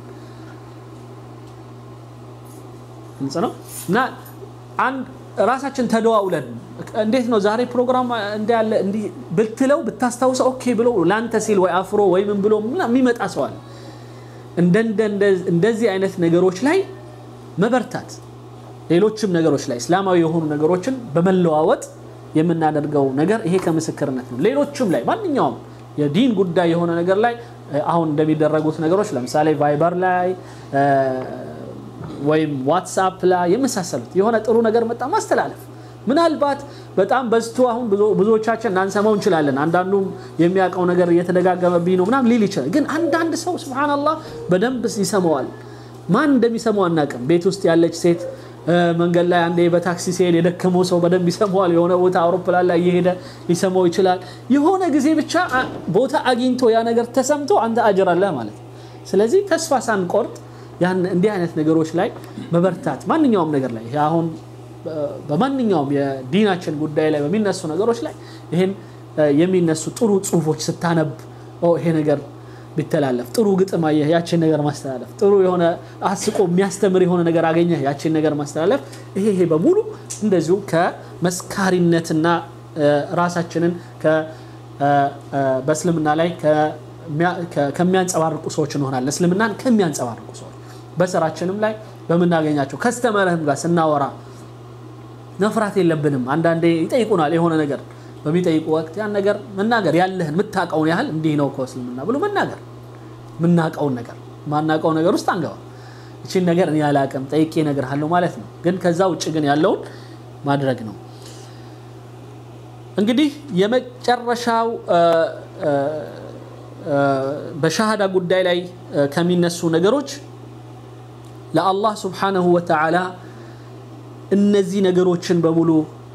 ግልጽ ነው እና አንድ ራሳችን ተደዋውለን እንዴት ነው ዛሬ ፕሮግራም እንዳለ እንዲህ ብትለው ብታስታውሰው ኦኬ ብሎ ላንተ ሲል ወይ አፍሮ ወይ ምን ብሎ የሚመጣ ሰው አለ። እንደዚህ አይነት ነገሮች ላይ መበርታት፣ ሌሎችም ነገሮች ላይ እስላማዊ የሆኑ ነገሮችን በመለዋወጥ የምናደርገው ነገር ይሄ ከምስክርነት ነው። ሌሎችም ላይ ማንኛውም የዲን ጉዳይ የሆነ ነገር ላይ አሁን እንደሚደረጉት ነገሮች ለምሳሌ ቫይበር ላይ ወይም ዋትስአፕ ላይ የመሳሰሉት የሆነ ጥሩ ነገር መጣ ማስተላለፍ ምናልባት በጣም በዝቶ አሁን ብዙዎቻችን ላንሰማው እንችላለን። አንዳንዱም የሚያውቀው ነገር እየተደጋገመብኝ ነው ምናምን ሊል ይችላል። ግን አንዳንድ ሰው ስብሓንላህ በደንብ ይሰማዋል። ማን እንደሚሰማው አናውቅም። ቤት ውስጥ ያለች ሴት መንገድ ላይ አንዴ በታክሲ ሲሄድ የደከመው ሰው በደንብ ይሰማዋል። የሆነ ቦታ አውሮፕላን ላይ እየሄደ ሊሰማው ይችላል። የሆነ ጊዜ ብቻ ቦታ አግኝቶ ያ ነገር ተሰምቶ አንተ አጅር አለህ ማለት ነው። ስለዚህ ተስፋ ሳንቆርጥ ያን እንዲህ አይነት ነገሮች ላይ መበርታት ማንኛውም ነገር ላይ አሁን በማንኛውም የዲናችን ጉዳይ ላይ በሚነሱ ነገሮች ላይ ይህን የሚነሱ ጥሩ ጽሁፎች ስታነብ ይሄ ነገር ቢተላለፍ ጥሩ ግጥም አየህ፣ ያችን ነገር ማስተላለፍ፣ ጥሩ የሆነ አስቆ የሚያስተምር የሆነ ነገር አገኘህ፣ ያችን ነገር ማስተላለፍ፣ ይሄ ይሄ በሙሉ እንደዚሁ ከመስካሪነትና ራሳችንን በእስልምና ላይ ከሚያንጸባርቁ ሰዎች እንሆናለን። እስልምናን ከሚያንጸባርቁ ሰዎች በስራችንም ላይ በምናገኛቸው ከስተመርህም ጋር ስናወራ መፍራት የለብንም። አንዳንዴ ይጠይቁናል የሆነ ነገር በሚጠይቁ ወቅት ያን ነገር መናገር ያለህን የምታውቀውን ያህል እንዲህ ነው እኮ እስልምና ብሎ መናገር የምናውቀውን ነገር ማናውቀው ነገር ውስጥ አንገባ። እቺን ነገር እኔ አላውቅም ጠይቄ እነግርሃለሁ ማለት ነው። ግን ከዛ ውጭ ግን ያለውን ማድረግ ነው። እንግዲህ የመጨረሻው በሻሃዳ ጉዳይ ላይ ከሚነሱ ነገሮች ለአላህ ስብሓነሁ ወተዓላ እነዚህ ነገሮችን በሙሉ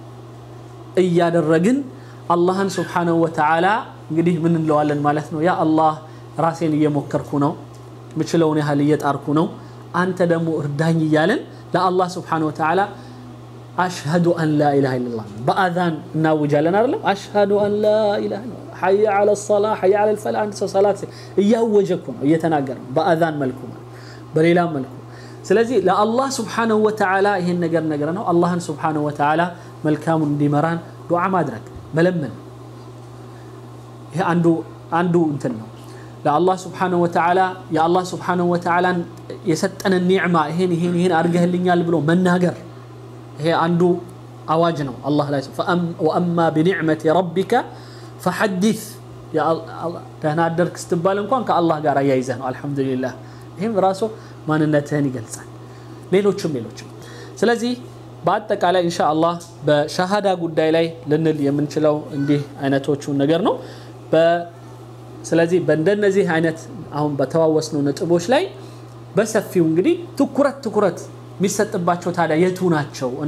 እያደረግን አላህን ስብሓነሁ ወተዓላ እንግዲህ ምን እንለዋለን ማለት ነው? ያ አላህ ራሴን እየሞከርኩ ነው፣ ምችለውን ያህል እየጣርኩ ነው፣ አንተ ደግሞ እርዳኝ እያለን ለአላህ ስብሓነሁ ወተዓላ አሽሀዱ አን ላ ኢላሃ ኢለላህ በአዛን እናውጃለን አይደለም? አሽሀዱ አን ላ ኢላሃ ኢለላህ ሐየ ዐለ ሰላ ሐየ ዐለ ልፈላ አንድ ሰው ሰላት እያወጀ እኮ ነው እየተናገረ ነው፣ በአዛን መልኩ በሌላም መልኩ ስለዚህ ለአላህ ስብሓነሁ ወተዓላ ይሄን ነገር ነገር ነው። አላህን ስብሓነሁ ወተዓላ መልካሙን እንዲመራን ዱዓ ማድረግ መለመን፣ ይሄ አንዱ አንዱ እንትን ነው። ለአላህ ስብሓነሁ ወተዓላ የአላህ ስብሓነሁ ወተዓላን የሰጠንን ኒዕማ ይሄን ይሄን ይሄን አድርገህልኛል ብሎ መናገር ይሄ አንዱ አዋጅ ነው። አላህ ላይ ወአማ ቢኒዕመቲ ረቢከ ፈሐዲስ ደህና አደርክ ስትባል እንኳን ከአላህ ጋር አያይዘህ ነው። አልሐምዱሊላህ ይህም ራሱ ማንነትህን ይገልጻል። ሌሎችም ሌሎችም። ስለዚህ በአጠቃላይ ኢንሻ አላህ በሸሃዳ ጉዳይ ላይ ልንል የምንችለው እንዲህ አይነቶቹን ነገር ነው። ስለዚህ በእንደነዚህ አይነት አሁን በተዋወስነው ነጥቦች ላይ በሰፊው እንግዲህ ትኩረት ትኩረት የሚሰጥባቸው ታዲያ የቱ ናቸው? እኔ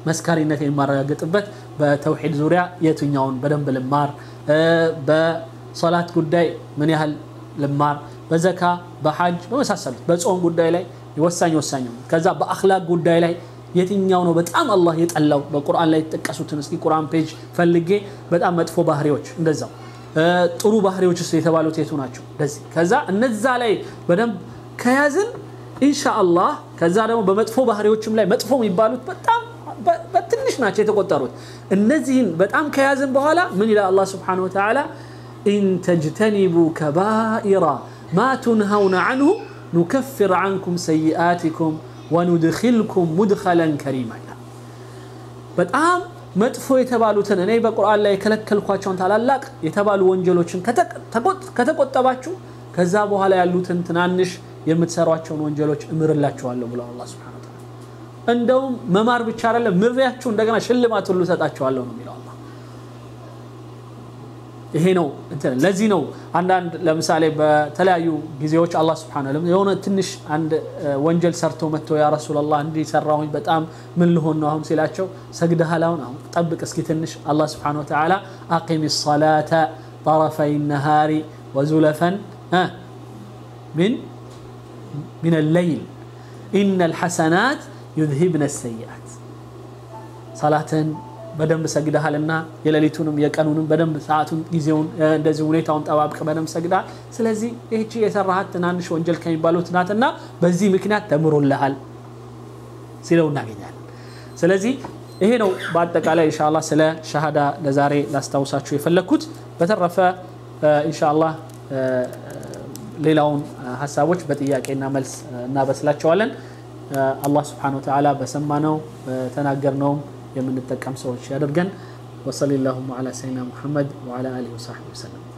መስካሪነት የማረጋግጥበት በተውሒድ ዙሪያ የትኛውን በደንብ ልማር፣ በሶላት ጉዳይ ምን ያህል ልማር፣ በዘካ በሐጅ በመሳሰሉት በጾም ጉዳይ ላይ ወሳኝ ወሳኝ ነው። ከዛ በአኽላቅ ጉዳይ ላይ የትኛው ነው በጣም አላህ የጠላው በቁርአን ላይ የተጠቀሱትን እስኪ ቁርአን ፔጅ ፈልጌ በጣም መጥፎ ባህሪዎች እንደዛው ጥሩ ባህሪዎች ውስጥ የተባሉት የቱ ናቸው? እንደዚህ ከዛ እነዛ ላይ በደንብ ከያዝን ኢንሻአላህ ከዛ ደግሞ በመጥፎ ባህሪዎችም ላይ መጥፎ የሚባሉት በጣም በትንሽ ናቸው የተቆጠሩት። እነዚህን በጣም ከያዝን በኋላ ምን ይላል አላህ ስብሓነሁ ወተዓላ ኢን ተጅተኒቡ ከባኢራ ማ ቱንሀውነ አንሁ ኑከፍር አንኩም ሰይአቲኩም ወኑድኪልኩም ሙድኸለን ከሪማ ይላል። በጣም መጥፎ የተባሉትን እኔ በቁርአን ላይ የከለከልኳቸውን ታላላቅ የተባሉ ወንጀሎችን ከተቆጠባችሁ ከዛ በኋላ ያሉትን ትናንሽ የምትሰሯቸውን ወንጀሎች እምርላችኋለሁ ብለው አላህ ሱብሓነሁ ወተዓላ። እንደውም መማር ብቻ አይደለም ምሬያችሁ እንደገና ሽልማት ሁሉ እሰጣችኋለሁ ነው የሚለው አላህ። ይሄ ነው እንትን ለዚህ ነው አንዳንድ ለምሳሌ በተለያዩ ጊዜዎች አላህ ሱብሓነሁ ወተዓላ የሆነ ትንሽ አንድ ወንጀል ሰርቶ መጥቶ ያ ረሱላላህ እንዲህ ሰራሁኝ በጣም ምን ልሆን ነው አሁን ሲላቸው ሰግደሃል አሁን አሁን ጠብቅ እስኪ ትንሽ አላህ ሱብሓነሁ ወተዓላ አቂሚ ሰላተ ጠረፈይ ነሃሪ ወዙለፈን ምን من الليل إن الحسنات يذهبن السيئات صلاة በደንብ ሰግደሃልና የሌሊቱንም የቀኑንም በደንብ ሰዓቱን ጊዜውን እንደዚህ ሁኔታውን ጠባብቅ በደንብ ሰግደሃል። ስለዚህ ይህቺ የሰራሃት ትናንሽ ወንጀል ከሚባሉት ናትና በዚህ ምክንያት ተምሮልሃል ሲለው እናገኛለን። ስለዚህ ይሄ ነው በአጠቃላይ ኢንሻአላህ ስለ ሸሃዳ ለዛሬ ላስታውሳችሁ የፈለግኩት። በተረፈ ኢንሻአላህ ሌላውን ሀሳቦች በጥያቄና መልስ እናበስላቸዋለን። አላህ ስብሓነሁ ወተዓላ በሰማነው በተናገርነውም የምንጠቀም ሰዎች ያደርገን። ወሰሊ ላሁማ ዓላ ሰይድና ሙሐመድ ወዓላ አሊሂ ወሰሕቢሂ ወሰለም።